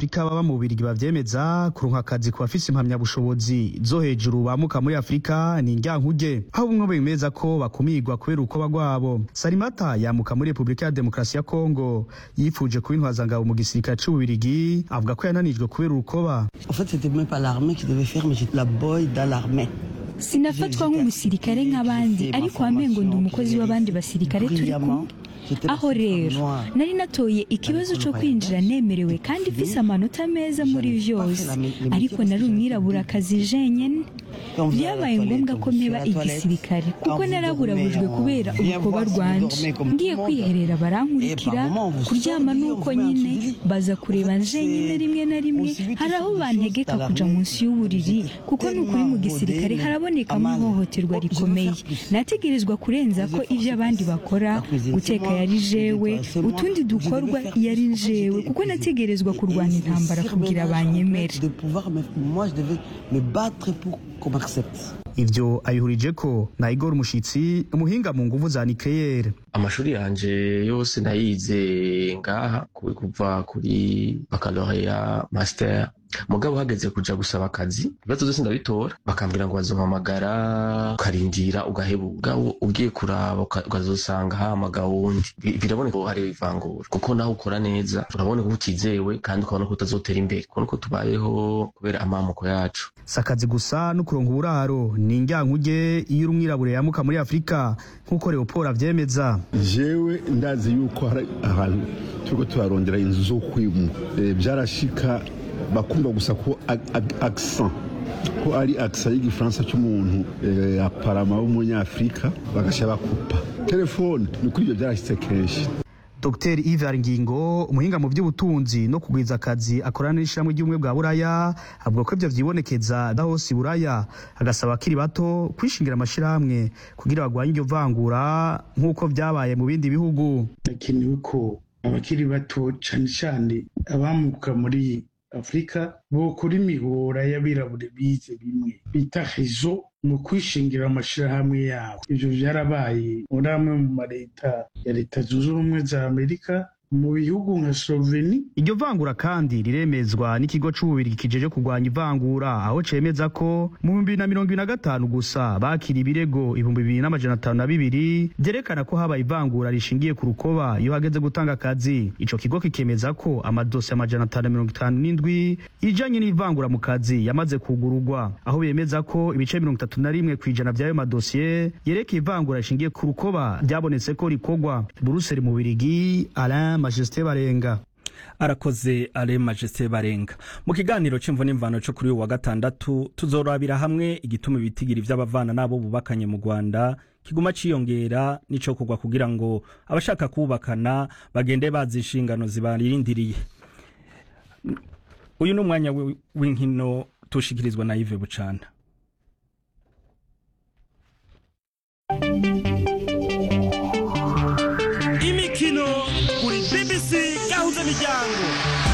abanyafurika baba mu Bubiligi bavyemeza kuronka akazi ku bafise impamyabushobozi zo hejuru bamuka muri Afurika ni indyankuge aho bumwe bemeza ko bakumirwa kubera urukoba rwabo Salimata yamuka muri Repubulika ya Demokarasi ya Kongo yifuje kuba intwazangabo mu gisirikare c'Ububiligi avuga ko yananijwe kubera urukoba En fait, c'était même pas l'armée qui devait faire, mais j'étais la boy dans l'armée. sinafatwa nk'umusirikare nk'abandi ariko wamengo ndi umukozi w'abandi basirikare turi kumwe aho rero nari natoye ikibazo cyo kwinjira nemerewe kandi mfise amanota meza muri vyose ariko nari umwiraburakazi jenyene byabaye ngombwa ko mpeba igisirikare kuko naraburabujwe kubera urukoba rwanje ngiye kwiherera barankurikira kuryama nuko nyine baza kureba jenyine rimwe na rimwe hari aho bantegeka kuja munsi y'uburiri kuko nukuri mu gisirikare harabonekamo ihohoterwa rikomeye nategerezwa kurenza ko ivyo abandi bakora guteka yari jewe utundi dukorwa yari jewe kuko nategerezwa kurwana intambara kugira banyemere De pouvoir, mais moi, je devais me battre pour qu'on m'accepte. ivyo ayihurije ko na Igor Mushitsi umuhinga mu nguvu za nucleaire amashuri yanje yose nayize ngaha ku- kuva kuri baccalaureat master mugabo hageze kuja gusaba akazi ibibazo vyose ndabitora bakambwira ngo bazompamagara ukarindira ugahebura Mugabo ugiye kuraba uka- ukazosanga hamagawe wundi Bi- biraboneka ko hari ivangura kuko naho ukora neza uraboneka ko utizewe kandi ukabona ko utazotera imbere kubona ko tubayeho kubera amamuko yacu si akazi gusa no kuronka uburaro ni indyankuge iyo uri umwirabure yamuka muri Afurika nk'uko Leopold avyemeza jewe ndazi yuko hari ahantu turiko turarondera inzu zo kwimwa Eh, byarashika bakumva gusa ko ag- ag- accent ko ari accent y'igifaransa cy'umuntu eh, aparama w'umunyafurika bagasha bakupa telefone ni kuri ibyo byarashitse kenshi Dr Ivar Ngingo umuhinga mu by'ubutunzi no kugwiza akazi akorana n'ishyirahamwe ry'ubumwe bwa Buraya avuga ko ivyo vyibonekeza da hose i Buraya agasaba akiri bato kwishingira amashirahamwe kugira bagwanye iryo vangura nk'uko vyabaye mu bindi bihugu hakenewe ko abakiri bato cyane cyane abamuka muri afurika bokora imihora y'abirabure bize bimwe bita rezo mu kwishingira amashyirahamwe yabo ibyo byarabaye muri amwe mu maleta ya leta zunze ubumwe za amerika mu bihugu nka sloveni iryo vangura kandi riremezwa n'ikigo c'ububirigi kijeje kurwanya ivangura aho cemeza ko mu bihumbi bibiri na mirongo ibiri na gatanu gusa bakira ibirego ibihumbi bibiri n'amajana atanu na bibiri vyerekana ko habaye ivangura rishingiye ku rukoba iyo hageze gutanga akazi ico kigo kikemeza ko amadosi amajana atanu na mirongo itanu n'indwi ijanye n'ivangura mu kazi yamaze kugururwa aho bemeza ko ibice mirongo itatu na rimwe kw'ijana vy'ayo madosiye yerekeye ivangura rishingiye ku rukoba vyabonetse ko rikorwa buruseli mu birigi alain majesté barenga arakoze ale majesté barenga mu kiganiro c'imvo n'imvano co kuri uyu wa gatandatu tuzorabira hamwe igituma ibitigiri vy'abavana n'abo bubakanye mu rwanda kiguma ciyongera n'ico kugwa kugira ngo abashaka kubakana bagende bazi inshingano zibarindiriye uyu ni umwanya wi- w'inkino tushikirizwa na Yves Bucana imikino kuri bbc gahuza miryango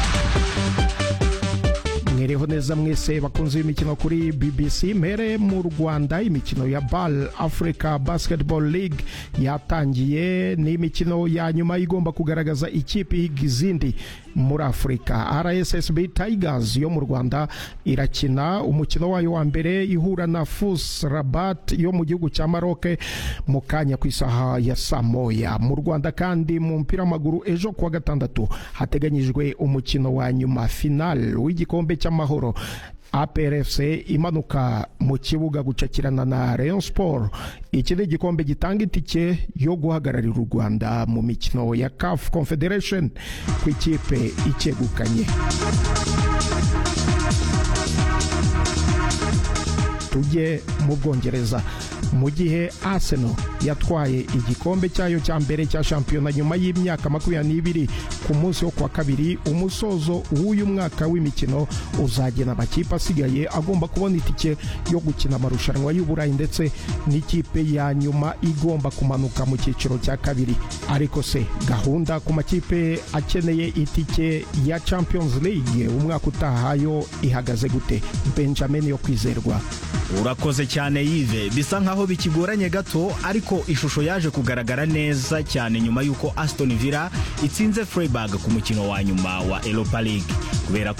mwereho neza mwese bakunze imikino kuri bbc mbere mu rwanda imikino ya bal africa basketball league yatangiye ni imikino ya nyuma igomba kugaragaza ikipe ihiga izindi muri afurika rssb tigers yo mu rwanda irakina umukino wayo wa mbere ihura na fus rabat yo mu gihugu cya maroke mu kanya ku isaha ya saa moya mu rwanda kandi mu mupira w'amaguru ejo kuwa gatandatu hateganyijwe umukino wa nyuma final w'igikombe cy'amahoro APRFC imanuka mu kibuga gucakirana na Rayon Sport iki ni igikombe gitanga itike yo guhagararira u Rwanda mu mikino ya CAF Confederation ku ikipe icyegukanye tujye mu bwongereza mu gihe arsenal yatwaye igikombe cyayo cya mbere cya shampiyona nyuma y'imyaka makumyabiri n'ibiri ku munsi wo kuwa kabiri umusozo w'uyu mwaka w'imikino uzagena amakipe asigaye agomba kubona itike yo gukina amarushanwa y'uburayi ndetse n'ikipe ya nyuma igomba kumanuka mu cyiciro cya kabiri ariko se gahunda ku makipe akeneye itike ya champions league umwaka utaha yo ihagaze gute benjamin yo kwizerwa urakoze cyane yive bisa nkaho bikigoranye gato ariko ishusho yaje kugaragara neza cyane nyuma y'uko aston villa itsinze freiburg ku mukino wa nyuma wa europa league kubera